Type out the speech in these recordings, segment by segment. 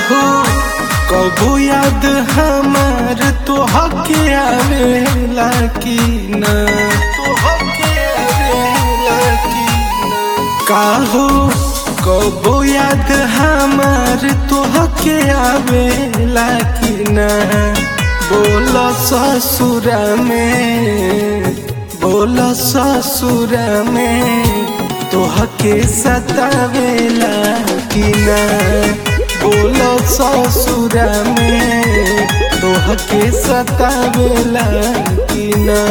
काहो कबो याद हमार तो हके आवेला की ना तो हके आवेला की ना काहो कबो याद हमार तो हके आवेला की ना बोल ससुरा में बोल ससुरा में तोहके सतावेला कि ना बोल ससुरा में तोहके सतावेला कि ना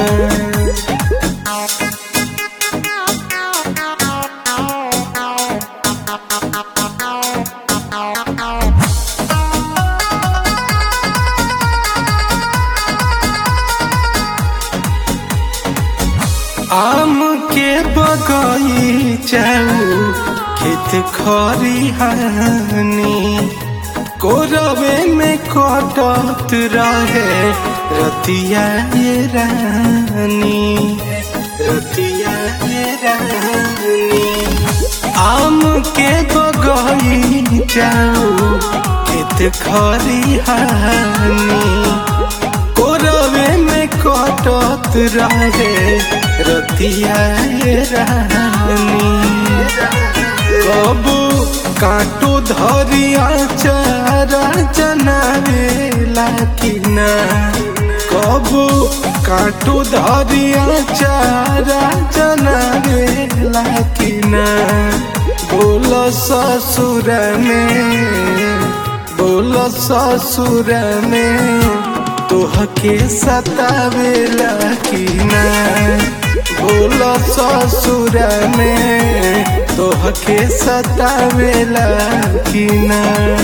आम के बगीचा खेत खरिहानी कोरवे में कटत रहे रतिया ये रानी रतिया ये रानी आम के बगीचा खेत खरिहानी कोरवे में कटत रहे रतिया रानी कबू काटो धरिया चारा जनावेला कि ना कबू काटो धरिया चारा जनावेला कि ना बोल ससुर में बोल ससुर में तोहके सतावेला कि ना बोल ससुर में तोहके सतावेला कि ना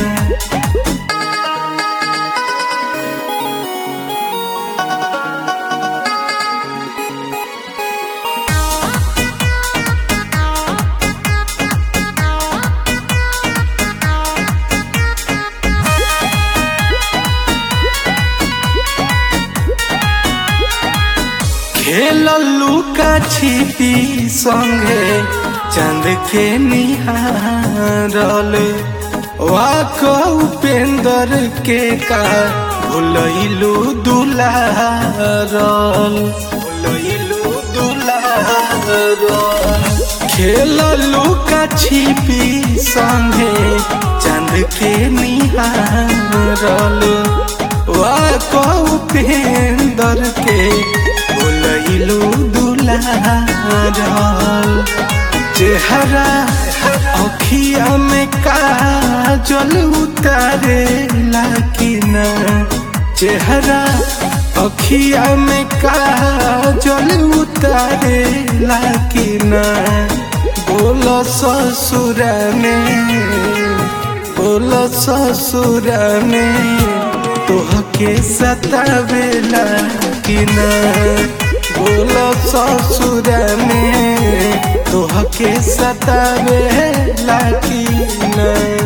खेललू का छिपी संगे चंद के निहारल वाक उपेंद्र के का भुलैलू दुलारल भुलैलू दुलारल खेललू का छिपी संगे चंद के निहारल वाक उपेंद्र के भुलैलू दुलारल चेहरा अखिया में काजल उतारे लाकिना चेहरा अखिया में काजल उतारे लाकिना बोल ससुर में बोल ससुर में तोहके सतावेला कि ना बोल ससुर में तोहके सतावेला कि ना